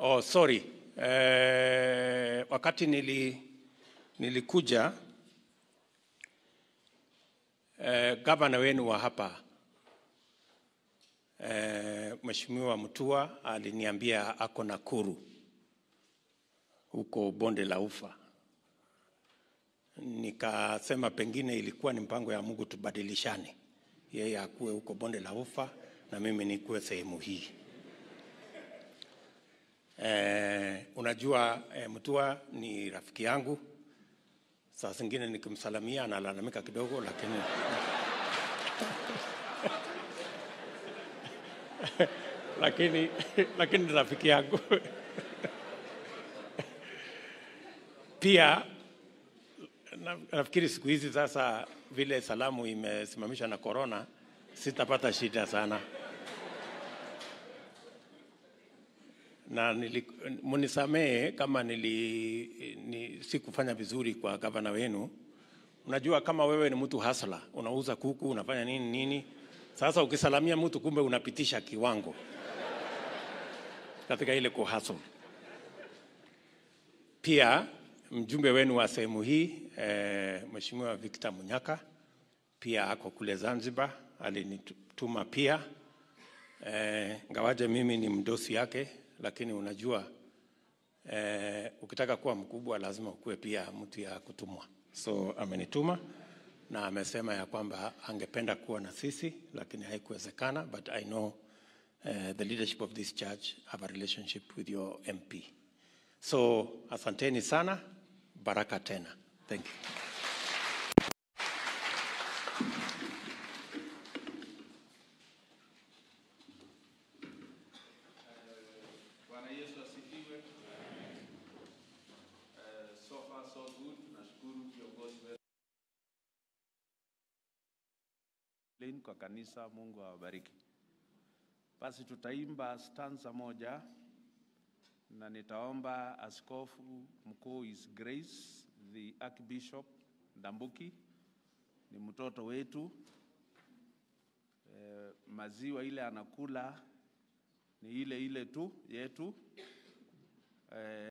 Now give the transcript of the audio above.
Oh, sorry. Eh, wakati nili, nilikuja eh, gavana wenu wa hapa eh, Mheshimiwa Mutua aliniambia ako Nakuru huko bonde la Ufa. Nikasema pengine ilikuwa ni mpango ya Mungu tubadilishane, yeye akuwe huko bonde la Ufa na mimi nikuwe sehemu hii. Eh, unajua eh, Mutua ni rafiki yangu. Saa zingine nikimsalamia analalamika kidogo, lakini lakini lakini ni rafiki yangu pia. na- Nafikiri siku hizi sasa vile salamu imesimamishwa na korona, sitapata shida sana na nili, munisamehe kama nili, ni, sikufanya vizuri kwa gavana wenu. Unajua kama wewe ni mtu hasla, unauza kuku, unafanya nini nini, sasa ukisalamia mtu kumbe unapitisha kiwango katika ile kuhasl. Pia mjumbe wenu wa sehemu hii eh, Mheshimiwa Victor Munyaka pia ako kule Zanzibar, alinituma pia eh, ngawaje mimi ni mdosi yake, lakini unajua eh, ukitaka kuwa mkubwa lazima ukuwe pia mtu ya kutumwa. So amenituma na amesema ya kwamba angependa kuwa na sisi, lakini haikuwezekana, but I know uh, the leadership of this church have a relationship with your MP. So asanteni sana, baraka tena. Thank you. Bwana Yesu asifiwe. Eh, so far so good. Tunashukuru viongozi wetu Lin kwa kanisa. Mungu awabariki. Basi tutaimba stanza moja na nitaomba askofu mkuu His Grace the Archbishop Ndambuki, ni mtoto wetu eh, maziwa ile anakula ni ile ile tu yetu eh,